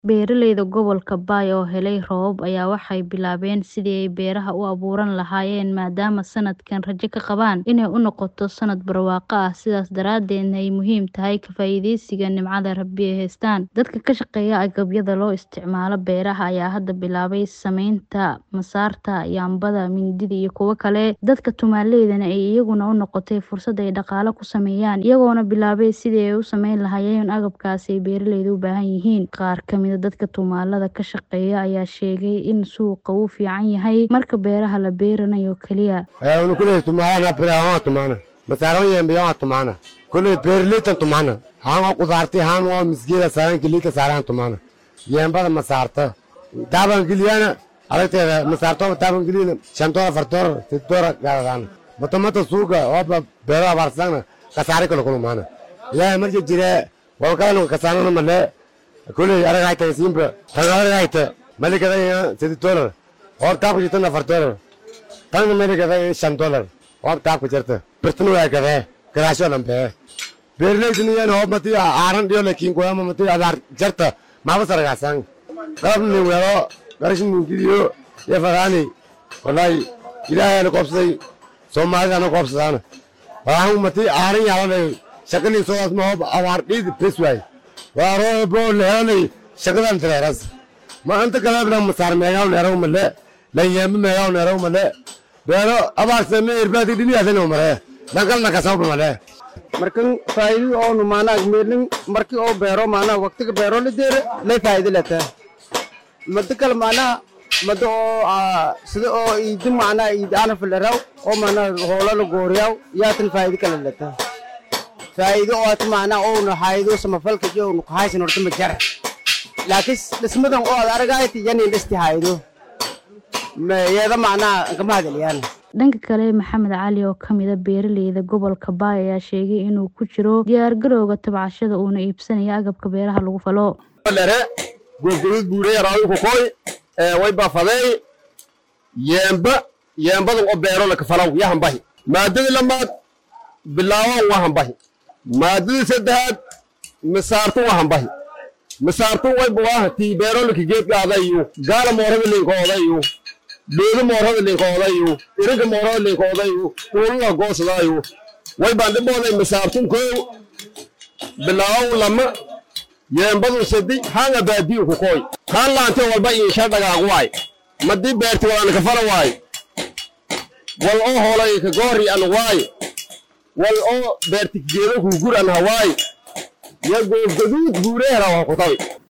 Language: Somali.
Beeralayda gobolka Bay oo helay roobab ayaa waxay bilaabeen sidii ay beeraha u abuuran lahaayeen maadaama sanadkan rajo ka qabaan inay u noqoto sanad barwaaqo ah sidaas daraadeedna ay muhiim tahay ka faa'iidaysiga nimcada Rabbi ee haystaan. Dadka ka shaqeeya agabyada loo isticmaalo beeraha ayaa hadda bilaabay samaynta masaarta, yaambada, mindida iyo kuwo kale. Dadka tumaaleydana ay iyaguna u noqotay fursad ay dhaqaale ku sameeyaan iyagoona bilaabay sidii ay u samayn lahaayeen agabkaasi ay beeralaydu u baahan yihiin. Qaar ka mid ah dadka tumaalada ka shaqeeya ayaa sheegay in suuqa uu fiican yahay marka beeraha la beeranayo kaliya. kule tumaana biraha tumaana masaaro yembiya tumaana kule beerleytan tumaana haan waa qudaarti haan waa misgeeda saaran kilika saaran tumaana yembada masaarta taaban giliyana aragteeda masaarto taaban giliyana shantoora fartoora titoora gaadaan matamata suuga waa beeraha barsana kasaare kale kulumaana ilaahay markii jire waa kala kasaanana male kule aragayta simba tanaragayta malikada sidi dolar और ताप को जितना फरते हो तंग मेरे कहते हैं शन डॉलर और ताप को चलते प्रश्न हुआ कहते हैं कराशो लंबे बेरले इतनी यान हो मती आरन दियो लेकिन कोई हम मती आधार जरता मावा सरगा संग कब नहीं हुआ रो करशन गिरियो ये फरानी वलाई इला है लोग से सोमार का लोग से जान वहाँ मती आरन यार ने शकली सो असम हो आवार दी फिस हुआ वारो ब्रो ले नहीं शकलन तेरे रस ma anta kala bna masar meegaw neeraw male la yembe meegaw neeraw male beero abaarse me irbaati dini aseno mare dangal na kasaw male markan faa'iido oo nu maana meelin markii oo beero maana waqtiga beero la deere lay faa'iido lata mada kale maana mada oo sida oo iidi maana iidi ana filaraw oo maana hoola la gooriyaw yaatan faa'iido kale lata faa'iido oo at maana oo na haydo samafalka iyo nu kahaysan horta ma jara laakiin dhismadan oo aad aragayt yani dhisti haydo iyada macnaa kama hadaliyaan dhanka kale maxamed cali oo ka mid a beeralayda gobolka baay ayaa sheegay inuu ku jiro diyaargarowga tabcashada uuna iibsanayo agabka beeraha lagu falo lere gurgurud buure yaraawi kukoy way bafadey yeemba yeembadan oo beero laka falaw yahanbahi maadadii lamaad bilaawan wahanbahi maadadii saddexaad misaartu wahanbahi misaartu way buwaaha tii beerolika geedgaadayu gaala moorada linkoodayu doodo moorada linkoodayu iriga moorada linkoodayu kuulula goosadaayu way baan dhibooday misaartun koow bilaawan lama yeembadun sadi hanga baadiyu ku kooy haan laante walba iisha dhagaaq waay madii beerti walaan ka fala waay wal oo hoolay ka goori an waay wal oo beerti geedo ku gur an hawaay ya goobgaduud guureera waa ku tabi